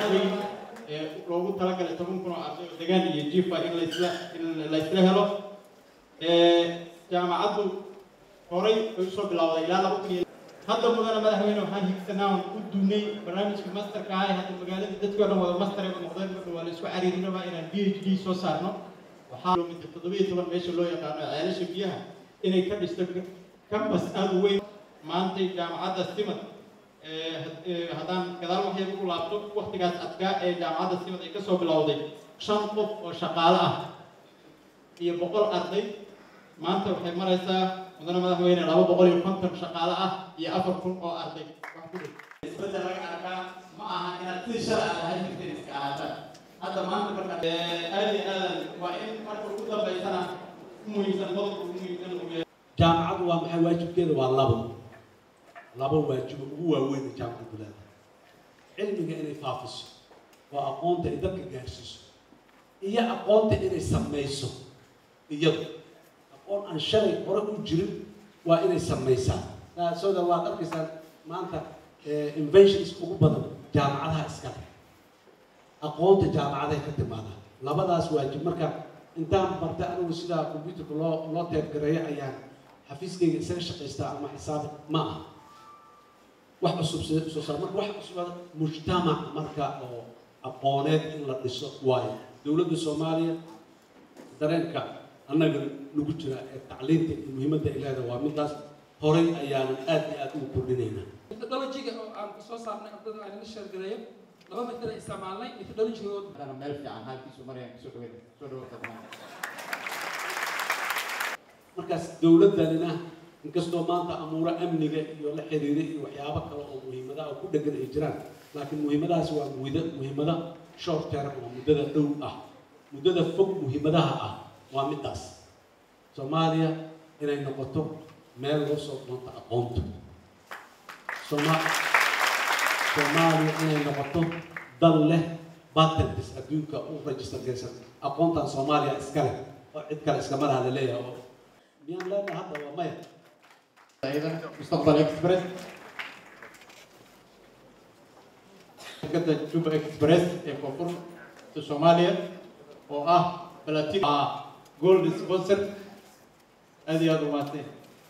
weyn ee loogu talagalay toban kun oo arday oo degaan iyo jiifa in laisla in laysla helo jaamacaddu horay ay usoo bilowday ilaa laba kun iyo hadda mudana madaxweyne waxaan higsanaa u duunay barnaamijka masterka ah hadda magaaladii dadkii o dhan wada master ay noqdeen marka waa la isku cariirin rabaa inaan b h d soo saarno waxaa kilomitr toddobiyo toban meesha loo yaqaano ceelasha biyaha inay ka dhisto campus aada u weyn maantay jaamacadda simad haddaan gadaal waxyar ugu laabto waktigaas adkaa ee jaamacadda simad ay kasoo bilowday shan qof oo shaqaale ah iyo boqol arday maanta waxay maraysaa mudane madaxweyne laba boqol iyo konton shaqaale ah iyo afar kun oo arday wax ku dhow isbedel laga arkaa ma aha inaad sidii shalay aad ahayd jirteen iska ahaataan hadda maanta marka aad iyo aadan waa in marka ugu dambaysana ku muhiimsan qodobka ugu muhiimsan uu yahay jaamacaddu waa maxay waajibkeeda waa labo laba waajibo ugu waaweyn ee jaamacaddu leedahay cilmiga inay faafiso waa aqoonta ay dadka gaarsiiso iyo aqoonta inay samayso iyadu aqoon aan shalay hore u jirin waa inay samaysaa sooda waad arkaysaa maanta inventions ugu badan jaamacadaha iskale aqoonta jaamacadahay ka timaadaa labadaas waajib marka intaan barta anigu sidaa computerka loo loo teebgareeyo ayaan xafiiskayga isaga shaqaystaa ama xisaab ma aha wax cusub soo saar marka wax cusub mujtamac marka oo aqooneed in la dhiso waayo dowladda soomaaliya dareenka annaga nagu jira ee tacliinta iyo muhiimadda ay leedahay waa midaas horay ayaanan aad iyo aad ugu kordhinaynaa methodologiga oo aan soo saarnay ardada aan la sheergareeyo laba method ay isticmaalnay methodologigood hadana meel fiican halkiisu marayaan kusoo dhaweyn soo dhawaata dhammaan markaas dowladdanina inkastoo maanta amuuro amniga iyo la xiriira iyo waxyaabo kale oo muhiimadaha oo ku dhegan ay jiraan laakiin muhiimadahaas waa muhida muhiimada short term oo muddada dhow ah muddada fog muhiimadaha ah waa midaas soomaaliya inay noqoto meel loo soo doonto aqoonta sooma soomaaliya inay noqoto dal leh patents adduunka u register gaysan aqoontan soomaaliya iska leh oo cid kale iskama laha laleeyahay oo miyaan leenahay hadda waa maya أيضا مستقبل إكسبرس شركة جوبا إكسبرس ee koonfurta Soomaaliya oo ah balatin ah gold sponsor aad iyo aad u maatay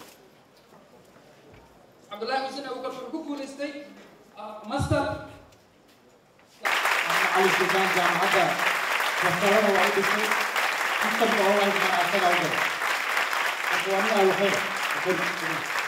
cabdullaahi xuseen abukar wuxuu ku guulaystay master Ali Sultan jaamacadda Barcelona waa u dhisay systemka online-ka asaga u galay marka waa nin aan waxay